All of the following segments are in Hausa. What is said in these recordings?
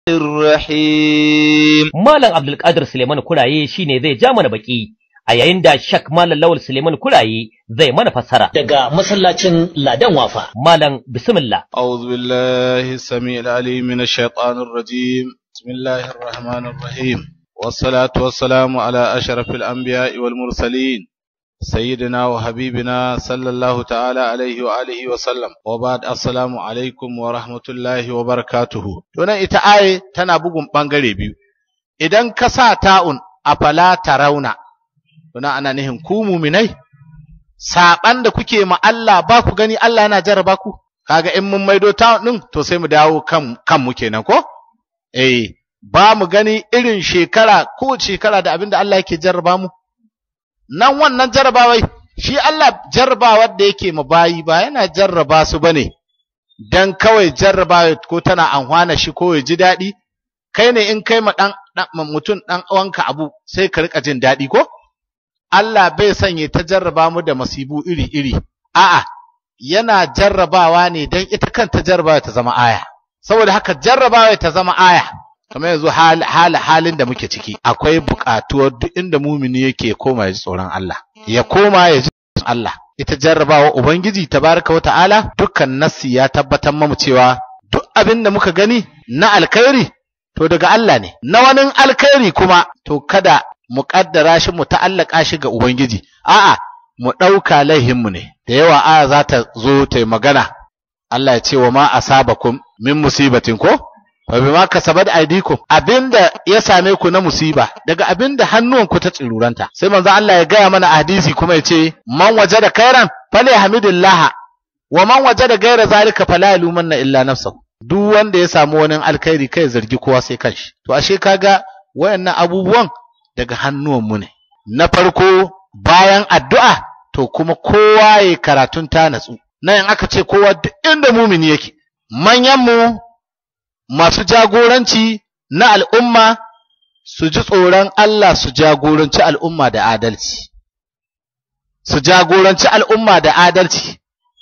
الرحيم Malam Abdulkadir Suleiman Kuraye shine zai ja mana baki a yayin da Shak Malam Lawal Suleiman Kuraye zai mana fassara daga masallacin Ladan Wafa. Malam bismillah أعوذ بالله السميع العليم من الشيطان الرجيم بسم الله الرحمن الرحيم والصلاة والسلام على أشرف الأنبياء والمرسلين سيدنا وحبيبنا صلى الله تعالى عليه وآله وسلم وبعد السلام عليكم ورحمة الله وبركاته Tunan ita aye tana bugun ɓangare biyu, idan ka sa ta'un a fala tarauna, tuna ana nihin ku muminai, saɓan da kuke ma Allah ba ku gani Allah yana jarraba ku, kaga in mun maido ta'un ɗin to sai mu dawo kan kanmu kenan ko? Eh, ba mu gani irin shekara ko shekara da abin da Allah yake jarraba mu. nan wannan jarrabawai shi Allah jarrabawar da yake ma bayi ba yana jarraba su bane dan kawai jarrabawa ko tana anhwana shi ko ya ji daɗi kai ne in kai ma dan mutum dan uwanka abu sai ka rika jin daɗi ko Allah bai sanya ta jarraba mu da masibu iri iri a'a yana jarrabawa ne dan ita kanta jarrabawa ta zama aya saboda haka jarrabawa ta zama aya kamar yanzu halin da muke ciki akwai buƙatuwar duk inda mumini yake koma ya ji tsoron Allah ya koma ya ji tsoron Allah ita jarrabawa ubangiji tabaraka wata'ala dukkan nassi ya tabbatar mamu cewa duk abin da muka gani na alkhairi to daga Allah ne na wani alkhairi kuma to kada mu kaddara shi mu ta'allaka shi ga ubangiji a'a mu ɗauka laihinmu ne da yawa aya za ta zo ta yi magana Allah ya ce wa ma asabakum min musibatin ko wa bima kasabat aydikum abinda ya same ku na musiba daga abinda hannuwanku ta tsiruranta sai manzo Allah ya gaya mana a hadisi kuma ya ce man wajada khairan fali hamidillah wa man wajada gaira zalika fala yalumanna illa nafsahu duk wanda ya samu wani alkhairi kai zargi kowa sai kanshi to ashe kaga wayannan abubuwan daga hannuwan mu ne na farko bayan addu'a to kuma kowa ya karatun ta natsu nan in aka ce kowa duk inda mumini yake manyan mu masu jagoranci na al'umma su ji tsoron Allah su jagoranci al'umma da adalci. Su jagoranci al'umma da adalci,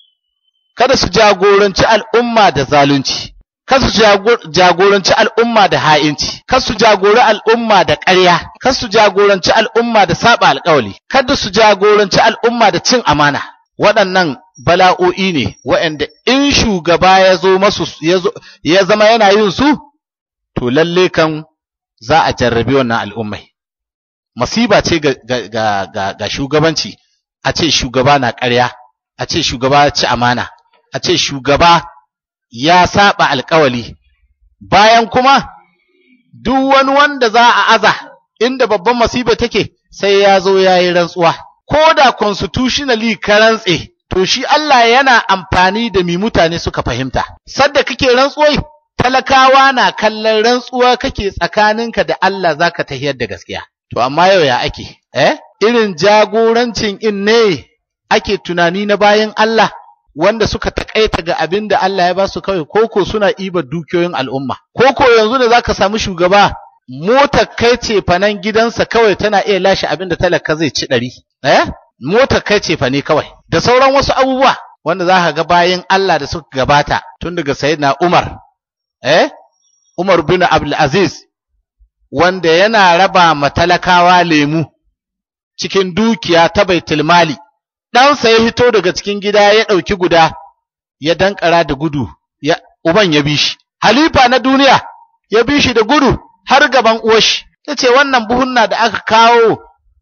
kada su jagoranci al'umma da zalunci, kada su jagoranci al'umma da ha'inci, kada su jagori al'umma da ƙarya, kada su jagoranci al'umma da saba alƙawali, kada su jagoranci al'umma da cin amana. Waɗannan bala'o'i ne waɗanda in shugaba ya zo masu ya zama yana yin su to lalle kan za a jarrabi wannan al'ummai masiba ce ga, ga, ga, ga shugabanci a ce shugaba na ƙarya a ce shugaba ya ci amana a ce shugaba ya saba alƙawali bayan kuma duk wani wanda za a aza inda babban masiba take sai ya zo ya yi rantsuwa ko da constitutionally ka rantse to shi Allah yana amfani da mi mutane suka fahimta. Sadda kake rantsuwai, talakawa na kallon rantsuwa kake tsakaninka da Allah za ka tahiyar da gaskiya. To amma yau ya ake, eh? Irin jagorancin in ne ake tunani na bayan Allah wanda suka taƙaita ga abin da Allah ya ba su kawai koko suna ibar dukiyoyin al'umma. Koko yanzu da za ka samu shugaba motar kai ce fanan gidansa kawai tana iya lashe abin da talaka zai ci ɗari. Eh? motar kai ce fa ne kawai da sauran wasu abubuwa wanda za ka ga bayan Allah da suka gabata tun daga sayyidina Umar eh Umar bin Abdul Aziz wanda yana raba matalakawa lemu cikin dukiya ta baitul mali ɗansa ya hito daga cikin gida ya ɗauki guda ya dankara da gudu ya uban ya bi shi halifa na duniya ya bi shi da gudu har gaban uwashi ya ce wannan buhunna da aka kawo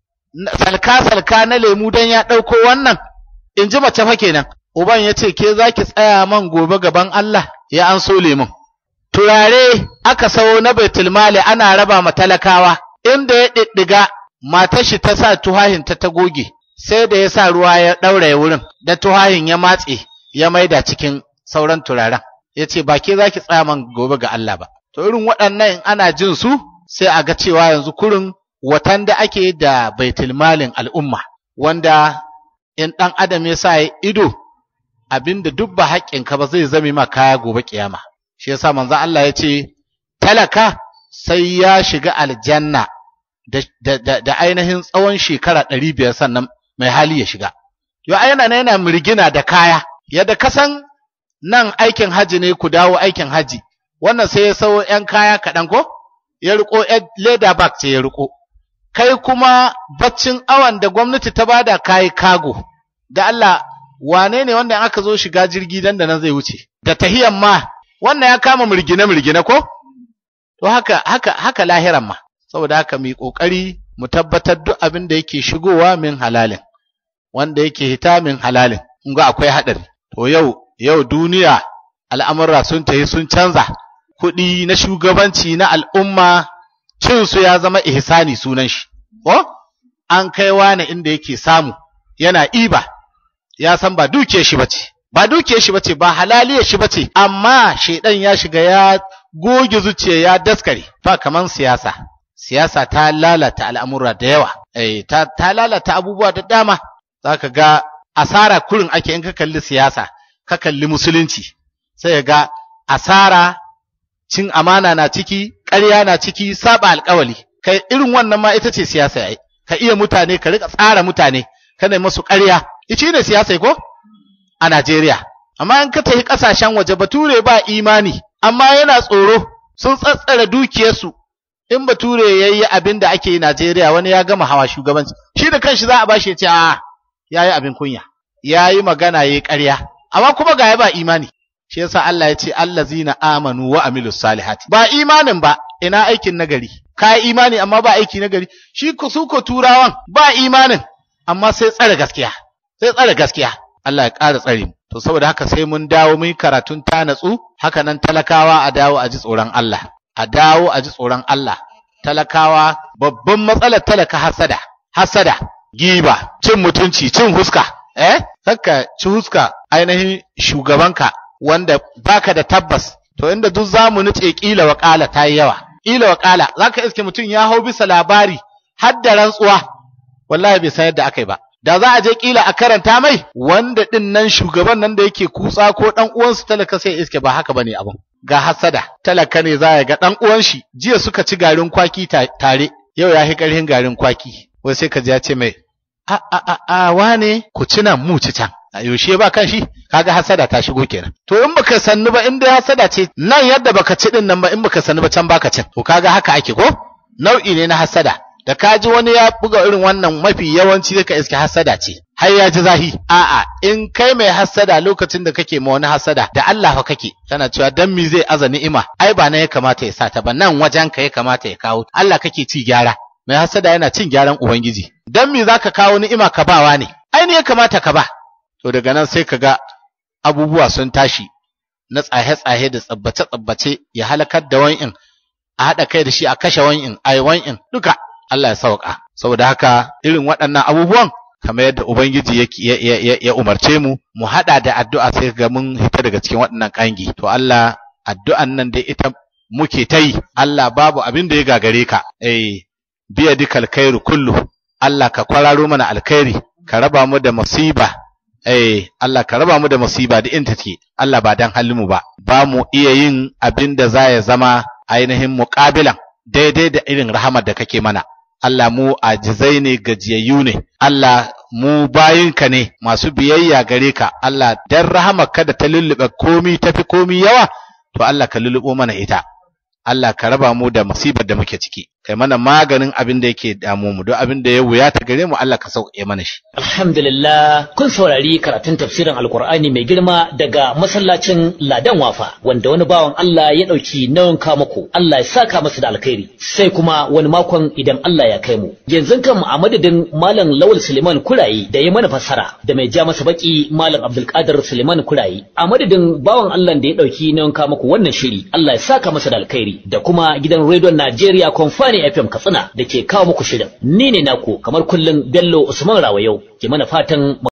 salka-salka na lemu don ya ɗauko wannan, in ji mace fa kenan. Uban ya ce, ke za ki tsaya man gobe gaban Allah ya an so lemun. Turare aka sayo na Baitulmali ana raba ma talakawa, inda ya ɗiɗɗiga matar shi ta sa tuhahin ta ta goge, sai da ya sa ruwa ya ɗauraye wurin, da tuhahin ya matse ya maida cikin sauran turaren. Ya ce, ba ke za ki tsaya man gobe ga Allah ba. To irin waɗannan in ana jin su, sai a ga cewa yanzu kurin watan da ake da baitulmalin al'umma, wanda in ɗan adam ya sa ido abinda duk ba haƙƙinka ba zai zame ma kaya gobe ƙiyama. Shi yasa manzo Allah ya ce, talaka sai ya shiga aljanna da, da, da, da ainihin tsawon shekara ɗari biyar sannan mai hali ya shiga. Yo yana yana mirgina da kaya, yadda kasan nan aikin haji ne ku dawo aikin haji, wannan sai ya sau ‘yan kaya kaɗan ko ya riko leda bag ce ya riko kai kuma baccin awan da gwamnati ta bada kayi kago da Allah wane ne wanda aka zo shiga jirgi dan da nan zai wuce da tahiyan ma wannan ya kama murgine murgine ko to haka haka haka lahiran ma saboda haka mu yi kokari mu tabbatar duk abin da yake shigowa min halalin wanda yake hita min halalin in ga akwai hadari to yau yau duniya al'amurra sun tafi sun canza kuɗi na shugabanci na al'umma cin su ya zama ihsani sunan shi ko an kai wani inda yake samu yana iba ya san ba dukiyar shi bace ba dukiyar shi bace ba halaliyar shi bace amma shedan ya shiga ya goge zuciya ya daskare ba kaman siyasa siyasa ta lalata al'amura da yawa eh ta, ta lalata abubuwa da dama zaka ga asara kurin ake in ka kalli siyasa ka kalli musulunci sai ga asara cin amana na ciki ƙarya na ciki saba alƙawali kai irin wannan ma ita ce siyasa yayi ka iya mutane ka rika tsara mutane kana musu ƙarya ici ne siyasa ko a Najeriya amma in ka tafi ƙasashen waje bature ba imani amma yana tsoro sun tsatsara dukiyarsu in bature yayi abin da ake yi Najeriya wani ya gama hawa shugabanci shi da kanshi za a bashi ya ce a yayi abin kunya yayi magana yayi ƙarya amma kuma ga ya ba imani shi yasa Allah ya ce allazina amanu wa amilus salihati ba imanin ba ina aikin nagari ka imani amma ba aiki nagari shi ku su ko turawan ba imanin amma sai tsare gaskiya sai tsare gaskiya Allah ya ƙara tsare mu to saboda haka sai mun dawo mun karatun ta natsu haka nan talakawa a dawo a ji tsoron Allah a dawo a ji tsoron Allah talakawa babban matsalar talaka hasada hasada giba cin mutunci cin huska eh saka ci huska ainihin shugabanka wanda baka da tabbas to inda duk zamu nuce kila wakala ta yi yawa kila wakala zaka iske mutum ya hau bisa labari har da rantsuwa wallahi bai san yadda akai ba da za a je kila a karanta mai wanda din nan shugaban nan da yake kutsa ko dan uwansu talaka sai iske ba haka bane abun ga hasada talaka ne za ya ga dan uwan shi jiya suka ci garin kwaki tare yau ya hi karhin garin kwaki wai sai ka ji ya ce mai a a a a wane ku ci nan mu ci can a yaushe ba kan shi kaga hasada ta shigo kenan to in baka sanni ba in dai hasada ce nan yadda baka ci din nan ba in baka sanni ba can baka cin to kaga haka ake ko nau'i ne na hasada da ka ji wani ya buga irin wannan mafi yawanci ka iske hasada ce har ya ji zahi a'a in kai mai hasada lokacin da kake ma wani hasada da Allah fa kake kana cewa dan mi zai aza ni'ima ai ba nan ya kamata ya sata ba nan wajen ka ya kamata ya kawo Allah kake ci gyara mai hasada yana cin gyaran ubangiji dan mi zaka kawo ni'ima ka bawa ne ai ne ya kamata ka ba to daga nan sai ka ga abubuwa sun tashi na tsahe-tsahe da tsabbace-tsabbace ya halakar da wan'in a haɗa kai da shi a kashe wan'in a yi wan'in duka Allah ya sauka saboda haka irin waɗannan abubuwan kamar yadda ubangiji ya, ya, ya, umarce mu mu haɗa da addu'a sai ga mun hita daga cikin waɗannan ƙangi to Allah addu'an nan dai ita muke ta yi Allah babu abin da ya gagare ka eh biya dikal khairu kullu Allah ka kwararo mana alkhairi ka raba mu da musiba eh Allah ka raba mu da musiba da inta take Allah ba dan halinmu ba ba mu iya yin abin da za ya zama ainihin muƙabilan daidai da irin rahamar da kake mana Allah mu ajizai ne gajiyayyu ne Allah mu bayinka ne masu biyayya gare ka Allah dan rahamar ka da ta lullube komi tafi komi yawa to Allah ka lullubo mana ita Allah ka raba mu da musibar da muke ciki kai mana maganin abin da yake damu mu don abin da ya wuya ta gare mu Allah ka sauke mana shi Alhamdulillah kun saurari karatun tafsirin Alkur'ani mai girma daga masallacin Ladan Wafa wanda wani bawan Allah ya ɗauki nauyin ka muku Allah ya saka masa da alkhairi sai kuma wani makon idan Allah ya kai mu yanzu kan a madadin Malam Lawal Suleiman Kurayi da ya mana fassara da mai ja masa baki Malam Abdulkadir Suleiman Kurayi a madadin bawan Allah da ya ɗauki nauyin ka muku wannan shiri Allah ya saka masa da alkhairi da kuma gidan rediyon Najeriya Konfani FM Katsina da ke kawo muku shirin ni ne naku kamar kullum Bello Usman Rawayau ke mana fatan